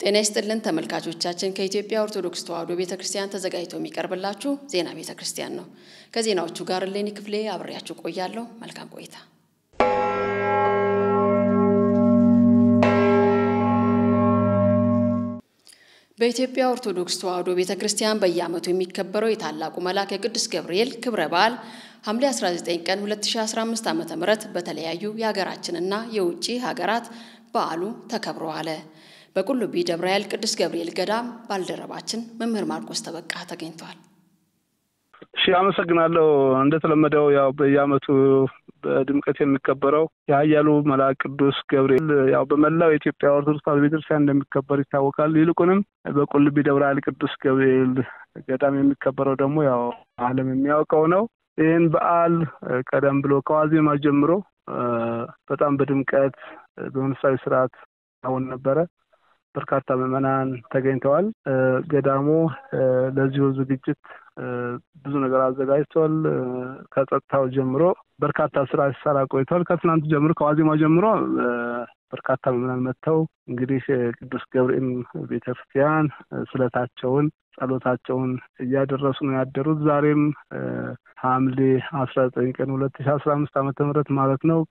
ጤና ይስጥልን ተመልካቾቻችን፣ ከኢትዮጵያ ኦርቶዶክስ ተዋሕዶ ቤተ ክርስቲያን ተዘጋጅቶ የሚቀርብላችሁ ዜና ቤተ ክርስቲያን ነው። ከዜናዎቹ ጋር እሌኒ ክፍሌ አብሬያችሁ ቆያለሁ። መልካም ቆይታ። በኢትዮጵያ ኦርቶዶክስ ተዋሕዶ ቤተ ክርስቲያን በየዓመቱ የሚከበረው የታላቁ መልአክ የቅዱስ ገብርኤል ክብረ በዓል ሐምሌ 19 ቀን 2015 ዓ ም በተለያዩ የሀገራችንና የውጭ ሀገራት በዓሉ ተከብሮ አለ። በቁልቢ ደብረ ኃይል ቅዱስ ገብርኤል ገዳም ባልደረባችን መምህር ማርቆስ ተበቃ ተገኝተዋል። እሺ፣ አመሰግናለሁ። እንደተለመደው ያው በየዓመቱ በድምቀት የሚከበረው የኃያሉ መልአክ ቅዱስ ገብርኤል ያው በመላው የኢትዮጵያ ኦርቶዶክስ ተዋሕዶ ቤተክርስቲያን እንደሚከበር ይታወቃል። ይልቁንም በቁልቢ ደብረ ኃይል ቅዱስ ገብርኤል ገዳም የሚከበረው ደግሞ ያው ዓለም የሚያውቀው ነው። ይህን በዓል ቀደም ብሎ ከዋዜማ ጀምሮ በጣም በድምቀት በመንፈሳዊ ስርዓት አሁን ነበረ። በርካታ ምዕመናን ተገኝተዋል። ገዳሙ ለዚሁ ዝግጅት ብዙ ነገር አዘጋጅቷል። ከጸጥታው ጀምሮ በርካታ ስራ ሲሰራ ቆይቷል። ከትናንት ጀምሮ ከዋዜማ ጀምሮ በርካታ ምዕመናን መጥተው እንግዲህ ቅዱስ ገብርኤል ቤተክርስቲያን ስለታቸውን ጸሎታቸውን እያደረሱ ነው ያደሩት። ዛሬም ሐምሌ አስራ ዘጠኝ ቀን ሁለት ሺ አስራ አምስት ዓመተ ምህረት ማለት ነው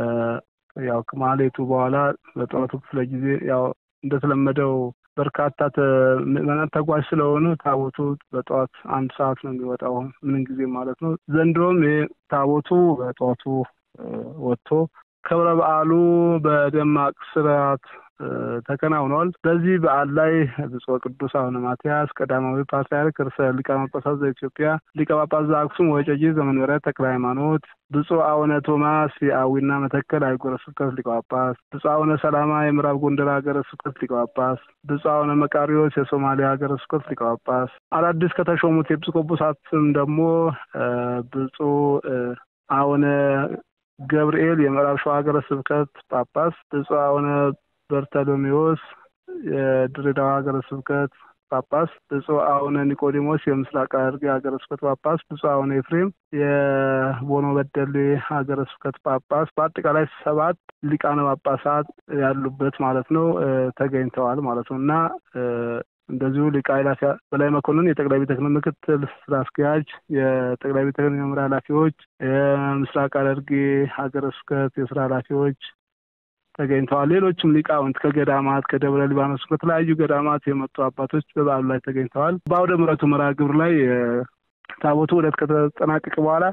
ያው ከማሌቱ በኋላ በጠዋቱ ክፍለ ጊዜ ያው እንደተለመደው በርካታ ምዕመናን ተጓዥ ስለሆኑ ታቦቱ በጠዋት አንድ ሰዓት ነው የሚወጣው ምንም ጊዜ ማለት ነው። ዘንድሮም ይህ ታቦቱ በጠዋቱ ወጥቶ ክብረ በዓሉ በደማቅ ስርዓት ተከናውኗል። በዚህ በዓል ላይ ብፁዕ ቅዱስ አቡነ ማትያስ ቀዳማዊ ፓትርያርክ ርዕሰ ሊቃነ ጳጳሳት ዘኢትዮጵያ ሊቀ ጳጳስ ዘአክሱም ወዕጨጌ ዘመንበረ ተክለ ሃይማኖት፣ ብፁዕ አቡነ ቶማስ የአዊና መተከል አህጉረ ስብከት ሊቀ ጳጳስ፣ ብፁዕ አቡነ ሰላማ የምዕራብ ጎንደር ሀገረ ስብከት ሊቀ ጳጳስ፣ ብፁዕ አቡነ መቃሪዎስ የሶማሊያ ሀገረ ስብከት ሊቀ ጳጳስ፣ አዳዲስ ከተሾሙት ኤጲስቆጶሳትም ደግሞ ብፁዕ አቡነ ገብርኤል የምዕራብ ሸዋ ሀገረ ስብከት ጳጳስ፣ ብፁዕ አቡነ በርተሎሜዎስ የድሬዳዋ ሀገረ ስብከት ጳጳስ፣ ብፁዕ አቡነ ኒቆዲሞስ የምስራቅ ሐረርጌ ሀገረ ስብከት ጳጳስ፣ ብፁዕ አቡነ ኤፍሬም የቦኖ በደሌ ሀገረ ስብከት ጳጳስ፣ በአጠቃላይ ሰባት ሊቃነ ጳጳሳት ያሉበት ማለት ነው ተገኝተዋል ማለት ነው እና እንደዚሁ ሊቀ አእላፍ በላይ መኮንን የጠቅላይ ቤተ ክህነት ምክትል ስራ አስኪያጅ፣ የጠቅላይ ቤተ ክህነት የመምሪያ ኃላፊዎች፣ የምስራቅ ሐረርጌ ሀገረ ስብከት የስራ ኃላፊዎች ተገኝተዋል። ሌሎችም ሊቃውንት ከገዳማት ከደብረ ሊባኖስ ከተለያዩ ገዳማት የመጡ አባቶች በበዓሉ ላይ ተገኝተዋል። በአውደ ምሕረቱ መርሃ ግብር ላይ ታቦቱ ዕለት ከተጠናቀቀ በኋላ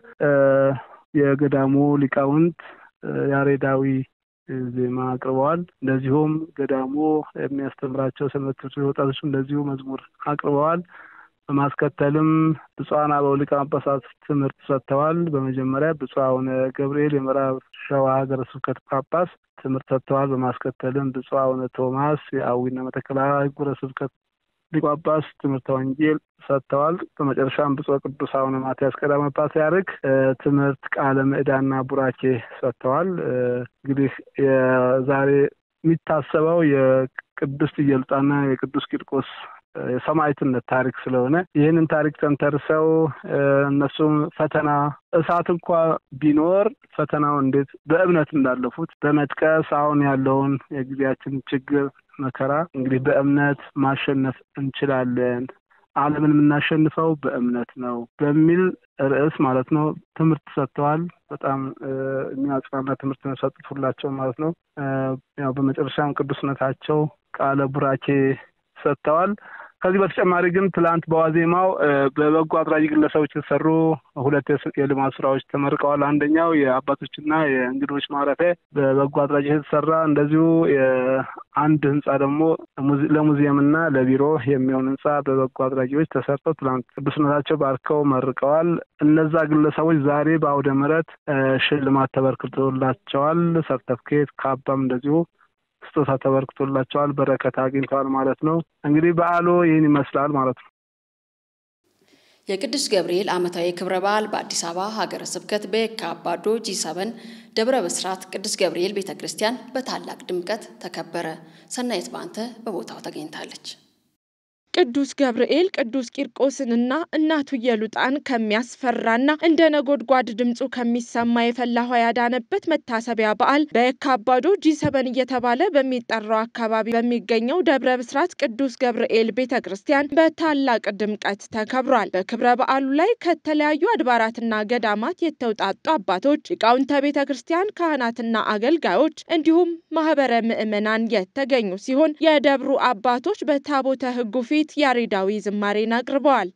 የገዳሙ ሊቃውንት ያሬዳዊ ዜማ አቅርበዋል። እንደዚሁም ገዳሙ የሚያስተምራቸው ሰንበት ትምህርት ቤት ወጣቶች እንደዚሁ መዝሙር አቅርበዋል። በማስከተልም ብፁዓን አበው ሊቃነ ጳጳሳት ትምህርት ሰጥተዋል። በመጀመሪያ ብፁዕ አቡነ ገብርኤል የምዕራብ ሸዋ ሀገረ ስብከት ጳጳስ ትምህርት ሰጥተዋል። በማስከተልም ብፁዕ አቡነ ቶማስ የአዊና መተከል አህጉረ ስብከት ሊቀ ጳጳስ ትምህርተ ወንጌል ሰጥተዋል። በመጨረሻም ብፁዕ ቅዱስ አቡነ ማትያስ ቀዳማዊ ፓትርያርክ ትምህርት ቃለ ምዕዳና ቡራኬ ሰጥተዋል። እንግዲህ የዛሬ የሚታሰበው የቅድስት ኢየሉጣና የቅዱስ ቂርቆስ የሰማዕትነት ታሪክ ስለሆነ ይህንን ታሪክ ተንተርሰው እነሱም ፈተና እሳት እንኳ ቢኖር ፈተናው እንዴት በእምነት እንዳለፉት በመጥቀስ አሁን ያለውን የጊዜያችን ችግር መከራ እንግዲህ በእምነት ማሸነፍ እንችላለን፣ ዓለምን የምናሸንፈው በእምነት ነው በሚል ርዕስ ማለት ነው ትምህርት ሰጥተዋል። በጣም የሚያጽናና ትምህርት ነው የሰጡት ሁላቸው ማለት ነው። ያው በመጨረሻም ቅዱስነታቸው ቃለ ቡራኬ ሰጥተዋል። ከዚህ በተጨማሪ ግን ትላንት በዋዜማው በበጎ አድራጊ ግለሰቦች የተሰሩ ሁለት የልማት ስራዎች ተመርቀዋል። አንደኛው የአባቶችና የእንግዶች ማረፊያ በበጎ አድራጊ የተሰራ እንደዚሁ አንድ ህንፃ ደግሞ ለሙዚየምና ለቢሮ የሚሆን ህንፃ በበጎ አድራጊዎች ተሰርተው ትላንት ቅዱስነታቸው ባርከው መርቀዋል። እነዛ ግለሰቦች ዛሬ በአውደ ምሕረት ሽልማት ተበርክቶላቸዋል። ሰርተፍኬት ካባም እንደዚሁ ስጦታ ተበርክቶላቸዋል። በረከት አግኝተዋል ማለት ነው። እንግዲህ በዓሉ ይህን ይመስላል ማለት ነው። የቅዱስ ገብርኤል ዓመታዊ ክብረ በዓል በአዲስ አበባ ሀገረ ስብከት በየካ አባዶ ጂ ሰበን ደብረ ብስራት ቅዱስ ገብርኤል ቤተ ክርስቲያን በታላቅ ድምቀት ተከበረ። ሰናይት ባንተ በቦታው ተገኝታለች። ቅዱስ ገብርኤል ቅዱስ ቂርቆስንና እናቱ ኢየሉጣን ከሚያስፈራና እንደ ነጎድጓድ ድምፁ ከሚሰማ የፈላ ውሃ ያዳነበት መታሰቢያ በዓል በየካባዶ ጂ7 እየተባለ በሚጠራው አካባቢ በሚገኘው ደብረ ብስራት ቅዱስ ገብርኤል ቤተ ክርስቲያን በታላቅ ድምቀት ተከብሯል። በክብረ በዓሉ ላይ ከተለያዩ አድባራትና ገዳማት የተውጣጡ አባቶች፣ ሊቃውንተ ቤተ ክርስቲያን፣ ካህናትና አገልጋዮች እንዲሁም ማህበረ ምዕመናን የተገኙ ሲሆን የደብሩ አባቶች በታቦተ ሕጉ ፊት ያሬዳዊ ዝማሬን አቅርበዋል።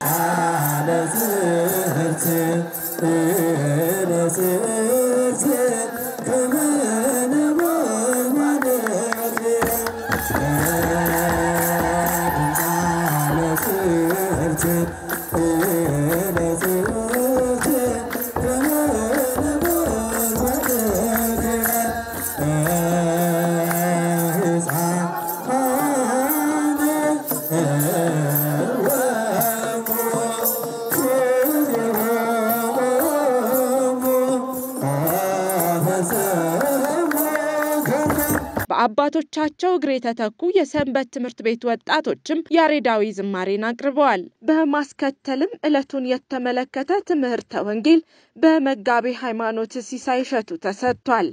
በአባቶቻቸው እግር የተተኩ የሰንበት ትምህርት ቤት ወጣቶችም ያሬዳዊ ዝማሬን አቅርበዋል። በማስከተልም ዕለቱን የተመለከተ ትምህርተ ወንጌል በመጋቤ ሃይማኖት ሲሳይ እሸቱ ተሰጥቷል።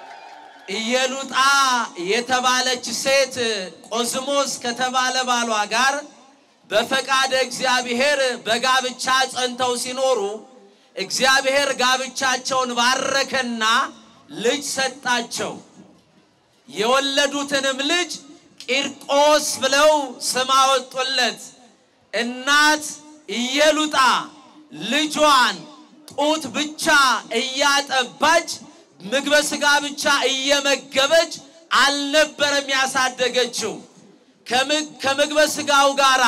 ኢየሉጣ የተባለች ሴት ቆዝሞስ ከተባለ ባሏ ጋር በፈቃደ እግዚአብሔር በጋብቻ ጸንተው ሲኖሩ እግዚአብሔር ጋብቻቸውን ባረከና ልጅ ሰጣቸው። የወለዱትንም ልጅ ቂርቆስ ብለው ስም አወጡለት። እናት ኢየሉጣ ልጇን ጡት ብቻ እያጠባች ምግበ ሥጋ ብቻ እየመገበች አልነበረም ያሳደገችው። ከምግበ ሥጋው ጋራ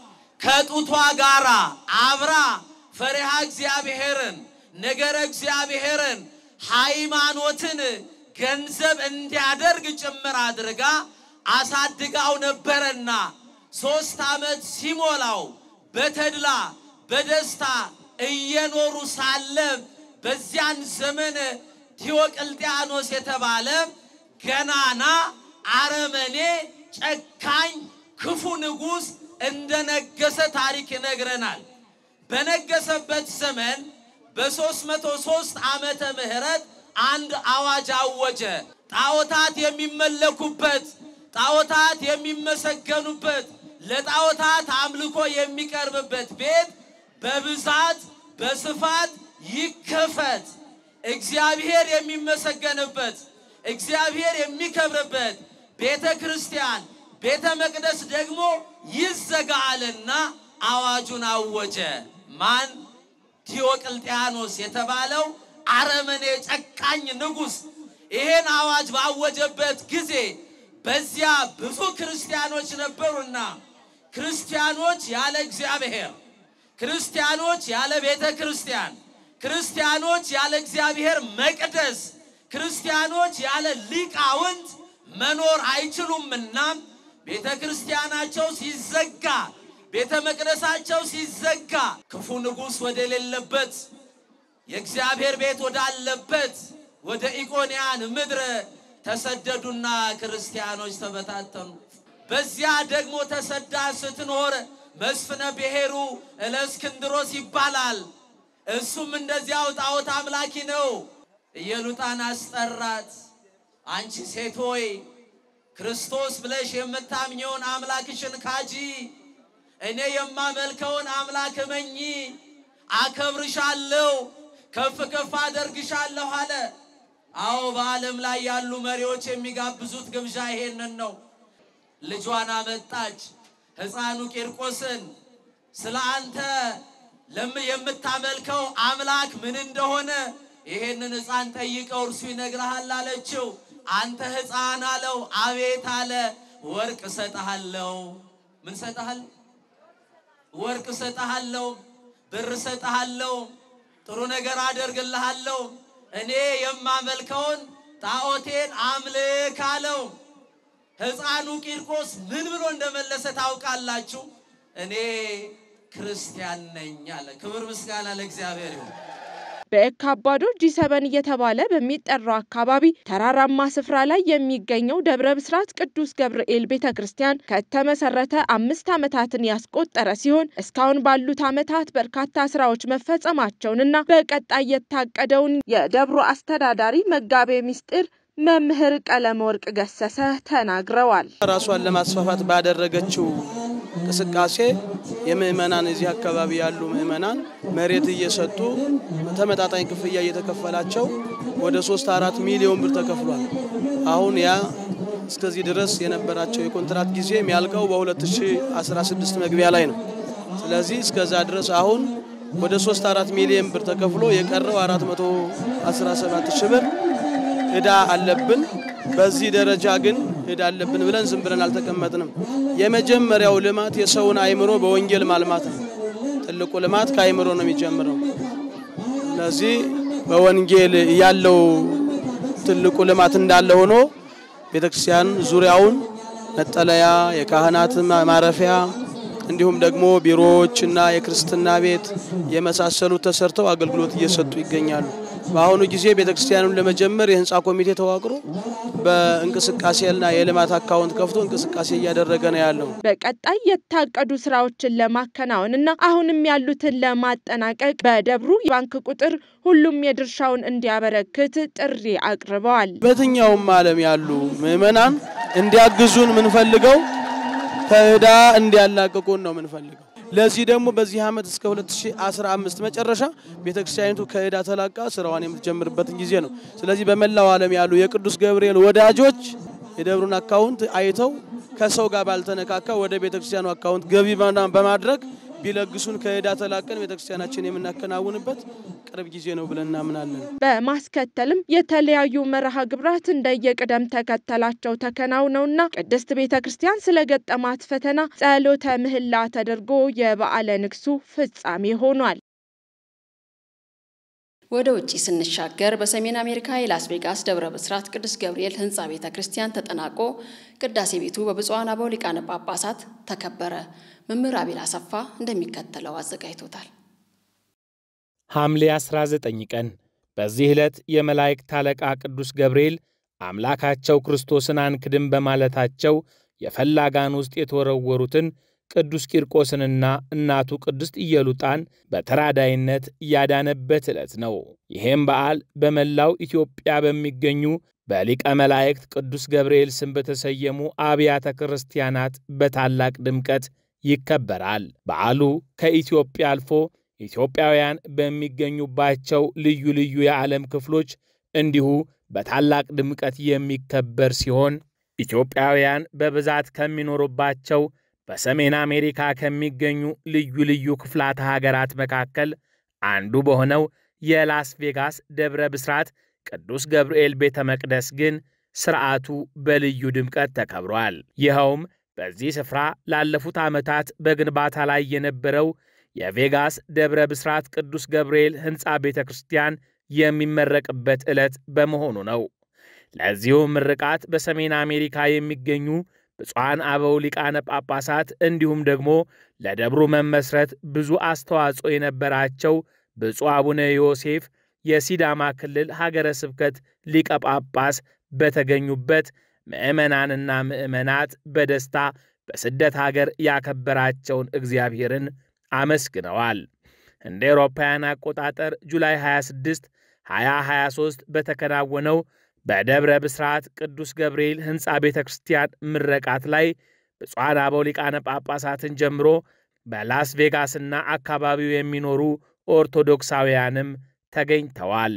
ከጡቷ ጋራ አብራ ፈሪሃ እግዚአብሔርን ነገረ እግዚአብሔርን ሃይማኖትን ገንዘብ እንዲያደርግ ጭምር አድርጋ አሳድጋው ነበረና ሶስት ዓመት ሲሞላው በተድላ በደስታ እየኖሩ ሳለ በዚያን ዘመን ዲዮቅልጥያኖስ የተባለ ገናና አረመኔ ጨካኝ ክፉ ንጉሥ እንደነገሰ ታሪክ ይነግረናል። በነገሰበት ዘመን በሦስት መቶ ሦስት ዓመተ ምህረት አንድ አዋጅ አወጀ። ጣዖታት የሚመለኩበት፣ ጣዖታት የሚመሰገኑበት፣ ለጣዖታት አምልኮ የሚቀርብበት ቤት በብዛት በስፋት ይከፈት። እግዚአብሔር የሚመሰገንበት፣ እግዚአብሔር የሚከብርበት ቤተ ክርስቲያን ቤተ መቅደስ ደግሞ ይዘጋልና አዋጁን አወጀ። ማን? ዲዮቅልጥያኖስ የተባለው አረመኔ ጨካኝ ንጉሥ ይሄን አዋጅ ባወጀበት ጊዜ በዚያ ብዙ ክርስቲያኖች ነበሩና ክርስቲያኖች ያለ እግዚአብሔር፣ ክርስቲያኖች ያለ ቤተ ክርስቲያን፣ ክርስቲያኖች ያለ እግዚአብሔር መቅደስ፣ ክርስቲያኖች ያለ ሊቃውንት መኖር አይችሉምና ቤተ ክርስቲያናቸው ሲዘጋ፣ ቤተ መቅደሳቸው ሲዘጋ ክፉ ንጉሥ ወደሌለበት የእግዚአብሔር ቤት ወዳለበት ወደ ኢቆንያን ምድር ተሰደዱና ክርስቲያኖች ተበታተኑ። በዚያ ደግሞ ተሰዳ ስትኖር መስፍነ ብሔሩ እለእስክንድሮስ ይባላል። እሱም እንደዚያው ጣዖት አምላኪ ነው። ኢየሉጣን አስጠራት። አንቺ ሴት ሆይ ክርስቶስ ብለሽ የምታምኘውን አምላክሽን ካጂ፣ እኔ የማመልከውን አምላክ እመኚ፣ አከብርሻለሁ ከፍ ከፍ አደርግሻለሁ አለ። አዎ በዓለም ላይ ያሉ መሪዎች የሚጋብዙት ግብዣ ይሄንን ነው። ልጇን አመጣች፣ ሕፃኑ ቂርቆስን ስለ አንተ የምታመልከው አምላክ ምን እንደሆነ ይሄንን ሕፃን ጠይቀው እርሱ ይነግርሃል አለችው። አንተ ሕፃን አለው። አቤት አለ። ወርቅ እሰጥሃለሁ። ምን እሰጥሃል? ወርቅ እሰጥሃለሁ፣ ብር እሰጥሃለሁ ጥሩ ነገር አደርግልሃለሁ። እኔ የማመልከውን ጣዖቴን አምልክ አለው። ሕፃኑ ቂርቆስ ምን ብሎ እንደመለሰ ታውቃላችሁ? እኔ ክርስቲያን ነኝ አለ። ክብር ምስጋና ለእግዚአብሔር ይሁን። በየካ አባዶ ጂ7 እየተባለ በሚጠራው አካባቢ ተራራማ ስፍራ ላይ የሚገኘው ደብረ ብስራት ቅዱስ ገብርኤል ቤተ ክርስቲያን ከተመሰረተ አምስት ዓመታትን ያስቆጠረ ሲሆን እስካሁን ባሉት ዓመታት በርካታ ስራዎች መፈጸማቸውንና በቀጣይ የታቀደውን የደብሩ አስተዳዳሪ መጋቤ ምስጢር መምህር ቀለም ወርቅ ገሰሰ ተናግረዋል። ራሷን ለማስፋፋት ባደረገችው እንቅስቃሴ የምእመናን እዚህ አካባቢ ያሉ ምእመናን መሬት እየሰጡ ተመጣጣኝ ክፍያ እየተከፈላቸው ወደ ሶስት አራት ሚሊዮን ብር ተከፍሏል። አሁን ያ እስከዚህ ድረስ የነበራቸው የኮንትራት ጊዜ የሚያልቀው በ2016 መግቢያ ላይ ነው። ስለዚህ እስከዛ ድረስ አሁን ወደ 3 4 ሚሊዮን ብር ተከፍሎ የቀረው 417 ሺህ ብር እዳ አለብን። በዚህ ደረጃ ግን እዳ አለብን ብለን ዝም ብለን አልተቀመጥንም። የመጀመሪያው ልማት የሰውን አእምሮ በወንጌል ማልማት ነው። ትልቁ ልማት ከአእምሮ ነው የሚጀምረው። ስለዚህ በወንጌል ያለው ትልቁ ልማት እንዳለ ሆኖ ቤተክርስቲያን ዙሪያውን መጠለያ፣ የካህናት ማረፊያ እንዲሁም ደግሞ ቢሮዎችና የክርስትና ቤት የመሳሰሉት ተሰርተው አገልግሎት እየሰጡ ይገኛሉ። በአሁኑ ጊዜ ቤተክርስቲያኑን ለመጀመር የህንፃ ኮሚቴ ተዋቅሮ በእንቅስቃሴና የልማት አካውንት ከፍቶ እንቅስቃሴ እያደረገ ነው ያለው። በቀጣይ የታቀዱ ስራዎችን ለማከናወንና አሁንም ያሉትን ለማጠናቀቅ በደብሩ ባንክ ቁጥር ሁሉም የድርሻውን እንዲያበረክት ጥሪ አቅርበዋል። በየትኛውም ዓለም ያሉ ምዕመናን እንዲያግዙን የምንፈልገው ከዕዳ እንዲያላቅቁን ነው የምንፈልገው። ለዚህ ደግሞ በዚህ ዓመት እስከ 2015 መጨረሻ ቤተክርስቲያኒቱ ከዕዳ ተላቃ ስራዋን የምትጀምርበትን ጊዜ ነው። ስለዚህ በመላው ዓለም ያሉ የቅዱስ ገብርኤል ወዳጆች የደብሩን አካውንት አይተው ከሰው ጋር ባልተነካካ ወደ ቤተክርስቲያኑ አካውንት ገቢ በማድረግ ቢለግሱን ከዕዳ ተላቀን ቤተክርስቲያናችን የምናከናውንበት ቅርብ ጊዜ ነው ብለን እናምናለን። በማስከተልም የተለያዩ መርሃ ግብራት እንደየቅደም ተከተላቸው ተከናውነውና ቅድስት ቤተ ክርስቲያን ስለገጠማት ፈተና ጸሎተ ምህላ ተደርጎ የበዓለ ንግሱ ፍጻሜ ሆኗል። ወደ ውጭ ስንሻገር በሰሜን አሜሪካ የላስ ቬጋስ ደብረ ብስራት ቅዱስ ገብርኤል ሕንፃ ቤተ ክርስቲያን ተጠናቆ ቅዳሴ ቤቱ በብፁዓን አበው ሊቃነ ጳጳሳት ተከበረ። መምህር አቤል አሰፋ እንደሚከተለው አዘጋጅቶታል። ሐምሌ 19 ቀን በዚህ ዕለት የመላእክት አለቃ ቅዱስ ገብርኤል አምላካቸው ክርስቶስን አንክድም በማለታቸው የፈላጋን ውስጥ የተወረወሩትን ቅዱስ ቂርቆስንና እናቱ ቅድስት ኢየሉጣን በተራዳይነት ያዳነበት ዕለት ነው። ይህም በዓል በመላው ኢትዮጵያ በሚገኙ በሊቀ መላእክት ቅዱስ ገብርኤል ስም በተሰየሙ አብያተ ክርስቲያናት በታላቅ ድምቀት ይከበራል። በዓሉ ከኢትዮጵያ አልፎ ኢትዮጵያውያን በሚገኙባቸው ልዩ ልዩ የዓለም ክፍሎች እንዲሁ በታላቅ ድምቀት የሚከበር ሲሆን ኢትዮጵያውያን በብዛት ከሚኖሩባቸው በሰሜን አሜሪካ ከሚገኙ ልዩ ልዩ ክፍላተ ሀገራት መካከል አንዱ በሆነው የላስ ቬጋስ ደብረ ብስራት ቅዱስ ገብርኤል ቤተ መቅደስ ግን ሥርዓቱ በልዩ ድምቀት ተከብሯል። ይኸውም በዚህ ስፍራ ላለፉት ዓመታት በግንባታ ላይ የነበረው የቬጋስ ደብረ ብስራት ቅዱስ ገብርኤል ሕንፃ ቤተ ክርስቲያን የሚመረቅበት ዕለት በመሆኑ ነው። ለዚሁ ምርቃት በሰሜን አሜሪካ የሚገኙ ብፁዓን አበው ሊቃነ ጳጳሳት እንዲሁም ደግሞ ለደብሩ መመስረት ብዙ አስተዋጽኦ የነበራቸው ብፁዕ አቡነ ዮሴፍ የሲዳማ ክልል ሀገረ ስብከት ሊቀ ጳጳስ በተገኙበት ምዕመናንና ምዕመናት በደስታ በስደት ሀገር ያከበራቸውን እግዚአብሔርን አመስግነዋል። እንደ ኤሮፓውያን አቆጣጠር ጁላይ 26 2023 በተከናወነው በደብረ ብስራት ቅዱስ ገብርኤል ሕንፃ ቤተ ክርስቲያን ምረቃት ላይ ብፁዓን አበው ሊቃነ ጳጳሳትን ጀምሮ በላስ ቬጋስና አካባቢው የሚኖሩ ኦርቶዶክሳውያንም ተገኝተዋል።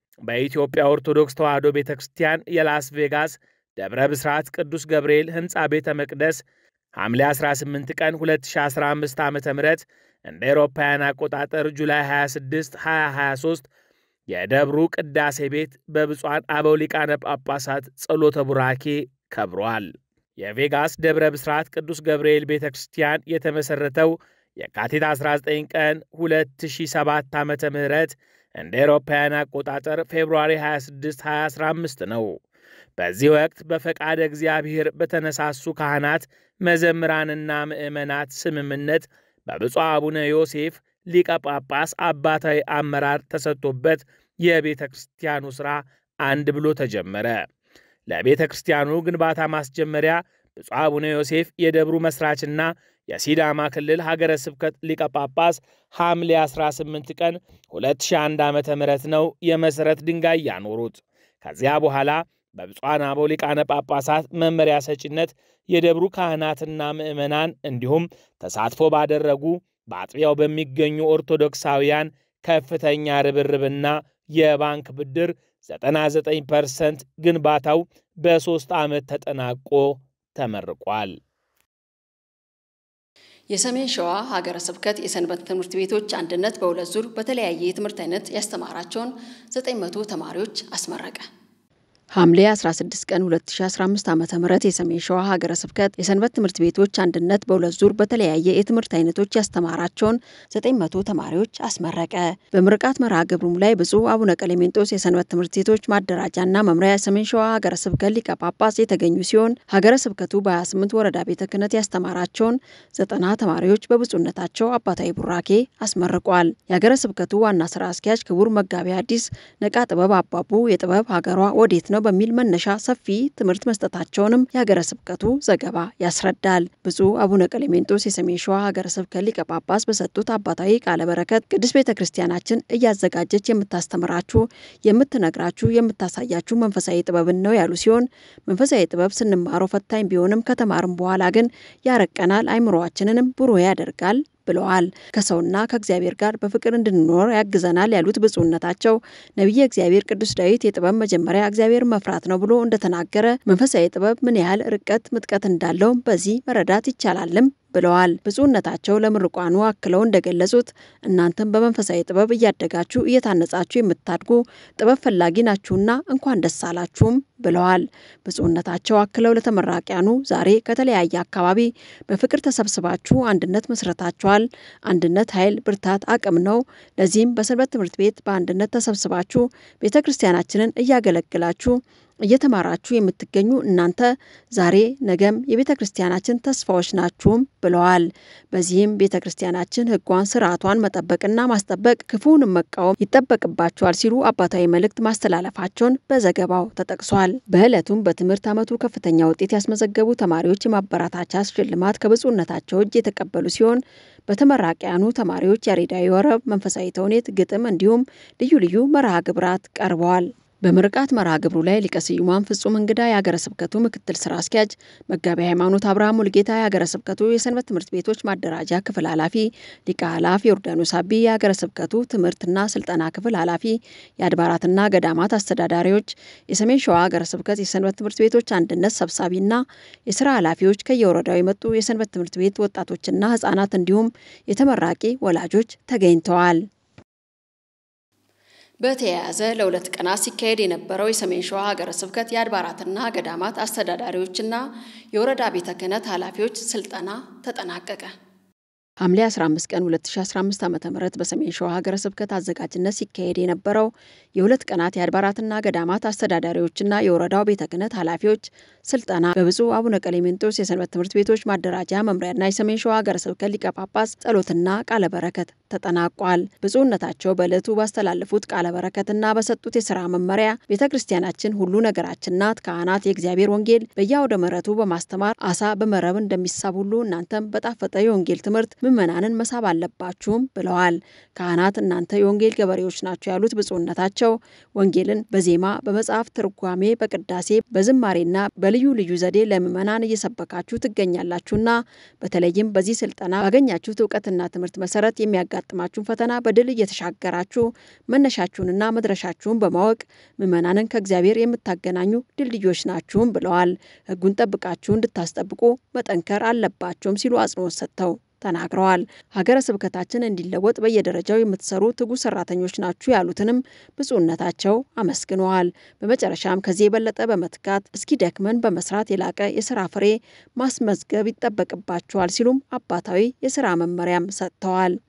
በኢትዮጵያ ኦርቶዶክስ ተዋሕዶ ቤተ ክርስቲያን የላስ ቬጋስ ደብረ ብስራት ቅዱስ ገብርኤል ሕንፃ ቤተ መቅደስ ሐምሌ 18 ቀን 2015 ዓ ም እንደ ኤሮፓውያን አቆጣጠር ጁላይ 26 2023 የደብሩ ቅዳሴ ቤት በብፁዓን አበው ሊቃነ ጳጳሳት ጸሎተ ቡራኬ ከብሯል። የቬጋስ ደብረ ብስራት ቅዱስ ገብርኤል ቤተ ክርስቲያን የተመሠረተው የካቲት 19 ቀን 2007 ዓ ም እንደ ኤሮፓውያን አቆጣጠር ፌብሩዋሪ 26 2015 ነው። በዚህ ወቅት በፈቃደ እግዚአብሔር በተነሳሱ ካህናት፣ መዘምራንና ምዕመናት ስምምነት በብፁዕ አቡነ ዮሴፍ ሊቀ ጳጳስ አባታዊ አመራር ተሰጥቶበት የቤተ ክርስቲያኑ ሥራ አንድ ብሎ ተጀመረ። ለቤተ ክርስቲያኑ ግንባታ ማስጀመሪያ ብፁዕ አቡነ ዮሴፍ የደብሩ መሥራችና የሲዳማ ክልል ሀገረ ስብከት ሊቀ ጳጳስ ሐምሌ 18 ቀን 2001 ዓ ም ነው የመሠረት ድንጋይ ያኖሩት። ከዚያ በኋላ በብፁዓን አበው ሊቃነ ጳጳሳት መመሪያ ሰጪነት የደብሩ ካህናትና ምዕመናን እንዲሁም ተሳትፎ ባደረጉ በአጥቢያው በሚገኙ ኦርቶዶክሳውያን ከፍተኛ ርብርብና የባንክ ብድር 99 ፐርሰንት ግንባታው በሦስት ዓመት ተጠናቆ ተመርቋል። የሰሜን ሸዋ ሀገረ ስብከት የሰንበት ትምህርት ቤቶች አንድነት በሁለት ዙር በተለያየ የትምህርት አይነት ያስተማራቸውን 900 ተማሪዎች አስመረቀ። ሐምሌ 16 ቀን 2015 ዓ ም የሰሜን ሸዋ ሀገረ ስብከት የሰንበት ትምህርት ቤቶች አንድነት በሁለት ዙር በተለያየ የትምህርት አይነቶች ያስተማራቸውን 900 ተማሪዎች አስመረቀ። በምርቃት መርሃ ግብሩም ላይ ብፁዕ አቡነ ቀሌሜንጦስ የሰንበት ትምህርት ቤቶች ማደራጃና መምሪያ የሰሜን ሸዋ ሀገረ ስብከት ሊቀ ጳጳስ የተገኙ ሲሆን ሀገረ ስብከቱ በ28 ወረዳ ቤተ ክህነት ያስተማራቸውን ዘጠና ተማሪዎች በብፁዕነታቸው አባታዊ ቡራኬ አስመርቋል። የሀገረ ስብከቱ ዋና ስራ አስኪያጅ ክቡር መጋቢ ሐዲስ ነቃ ጥበብ አባቡ የጥበብ ሀገሯ ወዴት ነው በሚል መነሻ ሰፊ ትምህርት መስጠታቸውንም የሀገረ ስብከቱ ዘገባ ያስረዳል። ብፁዕ አቡነ ቀሌሜንጦስ የሰሜን ሸዋ ሀገረ ስብከት ሊቀ ጳጳስ በሰጡት አባታዊ ቃለ በረከት ቅድስት ቤተ ክርስቲያናችን እያዘጋጀች የምታስተምራችሁ፣ የምትነግራችሁ፣ የምታሳያችሁ መንፈሳዊ ጥበብን ነው ያሉ ሲሆን መንፈሳዊ ጥበብ ስንማረው ፈታኝ ቢሆንም ከተማርም በኋላ ግን ያረቀናል፣ አይምሮአችንንም ብሩህ ያደርጋል ብለዋል። ከሰውና ከእግዚአብሔር ጋር በፍቅር እንድንኖር ያግዘናል ያሉት ብፁዕነታቸው ነቢየ እግዚአብሔር ቅዱስ ዳዊት የጥበብ መጀመሪያ እግዚአብሔር መፍራት ነው ብሎ እንደተናገረ መንፈሳዊ ጥበብ ምን ያህል ርቀት ምጥቀት እንዳለው በዚህ መረዳት ይቻላልም ብለዋል። ብፁዕነታቸው ለምርቋኑ አክለው እንደገለጹት እናንተም በመንፈሳዊ ጥበብ እያደጋችሁ እየታነጻችሁ የምታድጉ ጥበብ ፈላጊ ናችሁና እንኳን ደስ አላችሁም ብለዋል። ብፁዕነታቸው አክለው ለተመራቂያኑ ዛሬ ከተለያየ አካባቢ በፍቅር ተሰብስባችሁ አንድነት መስረታችኋል። አንድነት ኃይል፣ ብርታት፣ አቅም ነው። ለዚህም በሰንበት ትምህርት ቤት በአንድነት ተሰብስባችሁ ቤተ ክርስቲያናችንን እያገለግላችሁ እየተማራችሁ የምትገኙ እናንተ ዛሬ ነገም የቤተ ክርስቲያናችን ተስፋዎች ናችሁም ብለዋል። በዚህም ቤተ ክርስቲያናችን ሕጓን ስርዓቷን መጠበቅና ማስጠበቅ ክፉውንም መቃወም ይጠበቅባቸዋል ሲሉ አባታዊ መልእክት ማስተላለፋቸውን በዘገባው ተጠቅሷል። በዕለቱም በትምህርት ዓመቱ ከፍተኛ ውጤት ያስመዘገቡ ተማሪዎች የማበረታቻ ሽልማት ከብፁዕነታቸው እጅ የተቀበሉ ሲሆን በተመራቂያኑ ተማሪዎች ያሬዳዊ ወረብ፣ መንፈሳዊ ተውኔት፣ ግጥም እንዲሁም ልዩ ልዩ መርሃ ግብራት ቀርበዋል። በምርቃት መርሃ ግብሩ ላይ ሊቀ ስዩማን ፍጹም እንግዳ የሀገረ ስብከቱ ምክትል ስራ አስኪያጅ፣ መጋቢ ሃይማኖት አብርሃም ሙልጌታ የሀገረ ስብከቱ የሰንበት ትምህርት ቤቶች ማደራጃ ክፍል ኃላፊ፣ ሊቀ ኃላፊ ዮርዳኖስ አቢ የሀገረ ስብከቱ ትምህርትና ስልጠና ክፍል ኃላፊ፣ የአድባራትና ገዳማት አስተዳዳሪዎች፣ የሰሜን ሸዋ ሀገረ ስብከት የሰንበት ትምህርት ቤቶች አንድነት ሰብሳቢና የስራ ኃላፊዎች፣ ከየወረዳው የመጡ የሰንበት ትምህርት ቤት ወጣቶችና ህጻናት እንዲሁም የተመራቂ ወላጆች ተገኝተዋል። በተያያዘ ለሁለት ቀናት ሲካሄድ የነበረው የሰሜን ሸዋ ሀገረ ስብከት የአድባራትና ገዳማት አስተዳዳሪዎችና የወረዳ ቤተ ክህነት ኃላፊዎች ስልጠና ተጠናቀቀ። ሐምሌ 15 ቀን 2015 ዓ ም በሰሜን ሸዋ ሀገረ ስብከት አዘጋጅነት ሲካሄድ የነበረው የሁለት ቀናት የአድባራትና ገዳማት አስተዳዳሪዎችና የወረዳው ቤተ ክህነት ኃላፊዎች ስልጠና በብፁዕ አቡነ ቀሌሜንጦስ የሰንበት ትምህርት ቤቶች ማደራጃ መምሪያና የሰሜን ሸዋ ሀገረ ስብከት ሊቀ ጳጳስ ጸሎትና ቃለ በረከት ተጠናቋል። ብፁዕነታቸው በዕለቱ ባስተላለፉት ቃለ በረከትና በሰጡት የሥራ መመሪያ ቤተ ክርስቲያናችን ሁሉ ነገራችን ናት። ካህናት የእግዚአብሔር ወንጌል በየአውደ ምሕረቱ በማስተማር አሳ በመረብ እንደሚሳብ ሁሉ እናንተም በጣፈጠ የወንጌል ትምህርት ምዕመናንን መሳብ አለባችሁም ብለዋል። ካህናት እናንተ የወንጌል ገበሬዎች ናቸው ያሉት ብፁዕነታቸው ወንጌልን በዜማ በመጽሐፍ ትርጓሜ፣ በቅዳሴ፣ በዝማሬና በልዩ ልዩ ዘዴ ለምዕመናን እየሰበካችሁ ትገኛላችሁና በተለይም በዚህ ስልጠና ባገኛችሁት እውቀትና ትምህርት መሰረት የሚያጋጥማችሁን ፈተና በድል እየተሻገራችሁ መነሻችሁንና መድረሻችሁን በማወቅ ምዕመናንን ከእግዚአብሔር የምታገናኙ ድልድዮች ናችሁም ብለዋል። ሕጉን ጠብቃችሁ እንድታስጠብቁ መጠንከር አለባቸውም ሲሉ አጽንኦት ሰጥተው ተናግረዋል። ሀገረ ስብከታችን እንዲለወጥ በየደረጃው የምትሰሩ ትጉ ሰራተኞች ናችሁ ያሉትንም ብፁዕነታቸው አመስግነዋል። በመጨረሻም ከዚህ የበለጠ በመትጋት እስኪደክመን በመስራት የላቀ የስራ ፍሬ ማስመዝገብ ይጠበቅባቸዋል ሲሉም አባታዊ የስራ መመሪያም ሰጥተዋል።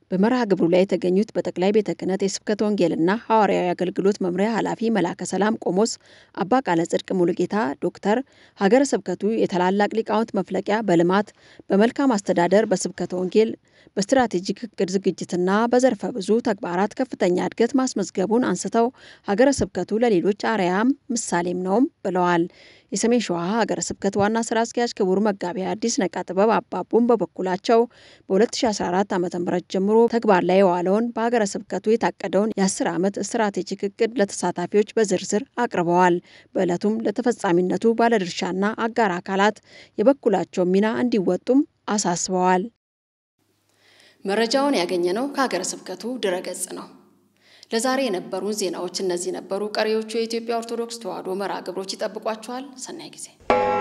በመርሃ ግብሩ ላይ የተገኙት በጠቅላይ ቤተ ክህነት የስብከተ ወንጌልና ሐዋርያዊ አገልግሎት መምሪያ ኃላፊ መላከ ሰላም ቆሞስ አባ ቃለ ጽድቅ ሙሉጌታ ዶክተር ሀገረ ስብከቱ የታላላቅ ሊቃውንት መፍለቂያ በልማት በመልካም አስተዳደር በስብከተ ወንጌል በስትራቴጂክ እቅድ ዝግጅትና በዘርፈ ብዙ ተግባራት ከፍተኛ እድገት ማስመዝገቡን አንስተው ሀገረ ስብከቱ ለሌሎች አርያም ምሳሌም ነውም ብለዋል። የሰሜን ሸዋ ሀገረ ስብከት ዋና ስራ አስኪያጅ ክቡር መጋቢ አዲስ ነቃ ጥበብ አባቡን በበኩላቸው በ2014 ዓ ም ጀምሮ ተግባር ላይ የዋለውን በሀገረ ስብከቱ የታቀደውን የ10 ዓመት ስትራቴጂክ እቅድ ለተሳታፊዎች በዝርዝር አቅርበዋል። በዕለቱም ለተፈጻሚነቱ ባለድርሻና አጋር አካላት የበኩላቸውን ሚና እንዲወጡም አሳስበዋል። መረጃውን ያገኘነው ከሀገረ ስብከቱ ድረገጽ ነው። ለዛሬ የነበሩን ዜናዎች እነዚህ ነበሩ። ቀሪዎቹ የኢትዮጵያ ኦርቶዶክስ ተዋሕዶ መርሃ ግብሮች ይጠብቋችኋል። ሰናይ ጊዜ